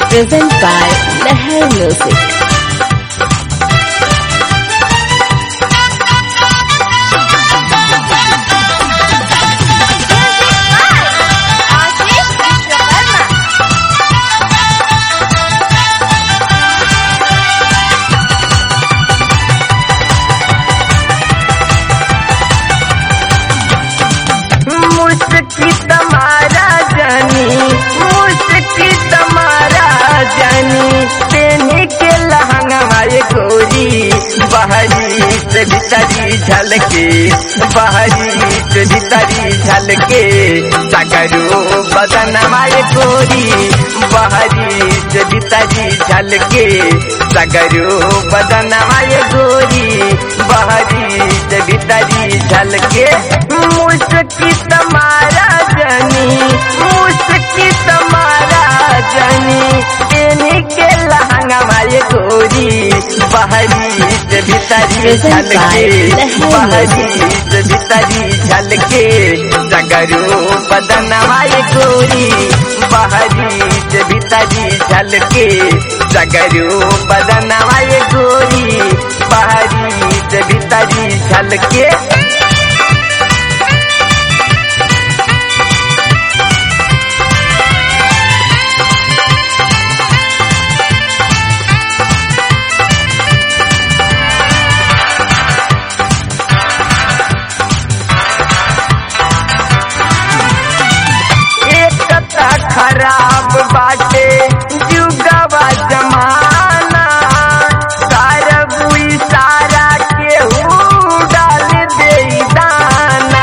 Present by Leher Music. आशीष विश्वकर्मा मुस्की तुम्हारा जानी मुस्की तुम्हारा जानी तेने के लहंगा मारे गोरी बाहरी से भीतरी झलके बाहरी से भीतरी झलके सगरो बदन मारे गोरी बाहरी से भीतरी झलके सगरो बदन मारे गोरी बाहरी से भीतरी झलके मुस्की तुम्हारा जानी मुस्की तुम्हारा जानी तेने के लहंगा मारे गोरी बाहरी से भीतरी झलके बाहरी से भीतरी झलके सगरो बदन मारे गोरी बाहरी से भीतरी झलके सगरो बदन मारे गोरी बाहरी से भीतरी झलके एकता खराब बाटे जुगवा जमाना सारा बुई सारा केहू डाल दे दाना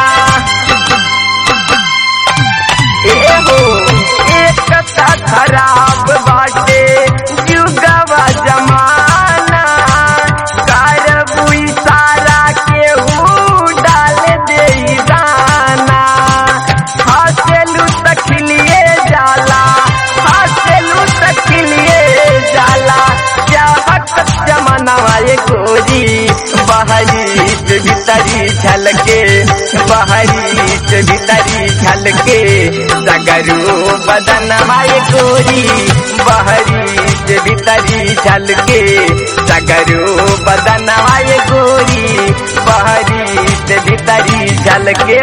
एहो एकता खराब बाटे जुगवा जमाना सारा बुई सारा केहू डाल दे दाना हसेलू तखिलिए जाला हसेलू तखिलिए जाला चाहत जमाना वाले गोरी बाहरी से भीतरी झलके बाहरी से भीतरी झलके सगरू बदन माए गोरी बाहरी से भीतरी झलके सगरू बदन माए गोरी बाहरी से भीतरी झलके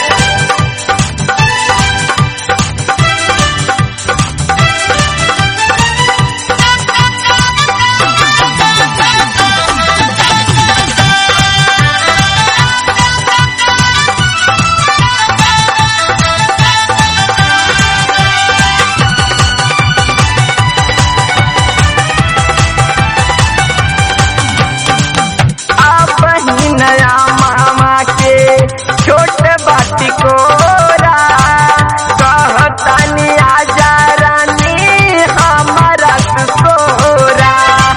आप ही नया मामा के छोट बाटी कोरा कहतानी आजा रानी हमारा सोरा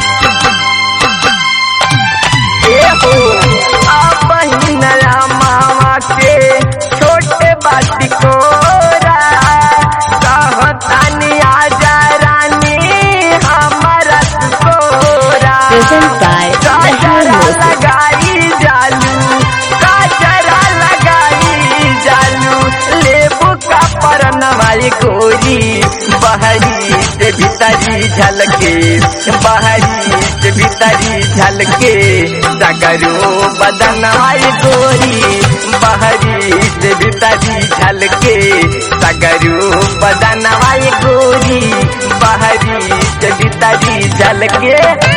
एहो आप ही नया मामा के छोटे बाटी कोरा कहतानी आजा रानी हमारा सोरा Present by Leher काजरा Music. लगाई जालू काजरा लगाई जालू लेबू का परनवाई गोरी बहरी से भीतरी झलके बहरी से भीतरी झलके सगरो बदनवाई गोरी बहरी से भीतरी झलके सगरो बदनवाई गोरी बहरी से भीतरी झलके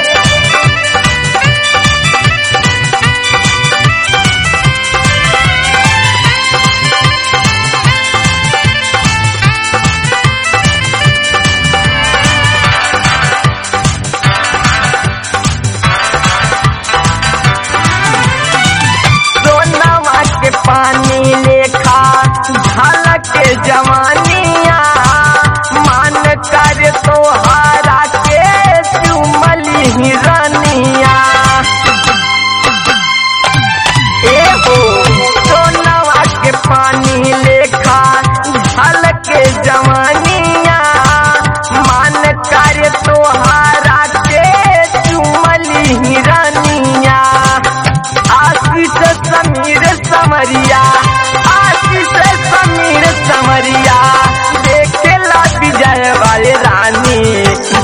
सोनवा के पानी लेखा झलक के जवानिया मान कर तोहारा के चुमली ही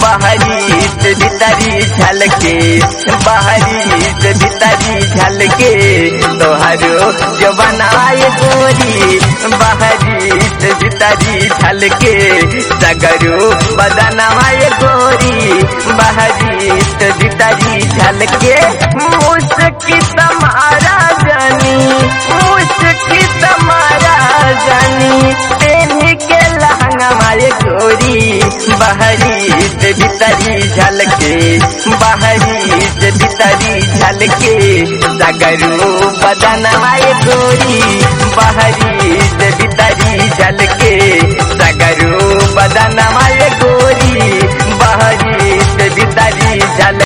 बाहरी से भीतरी झलके बाहरी से भीतरी झलके तोहरो जो बनाए गोरी बाहरी से भीतरी झलके सगरो बदनवाए गोरी बाहरी से भीतरी झलके मुस्की तुम्हारा जानी मुस्की तुम्हारा जानी तेनी के लहंगा मारे गोरी बाहरी से भीतरी झलके बाहरी से भीतरी झलके सगरू बदन आए गोरी बाहरी से भीतरी झलके सगरू बदन आए गोरी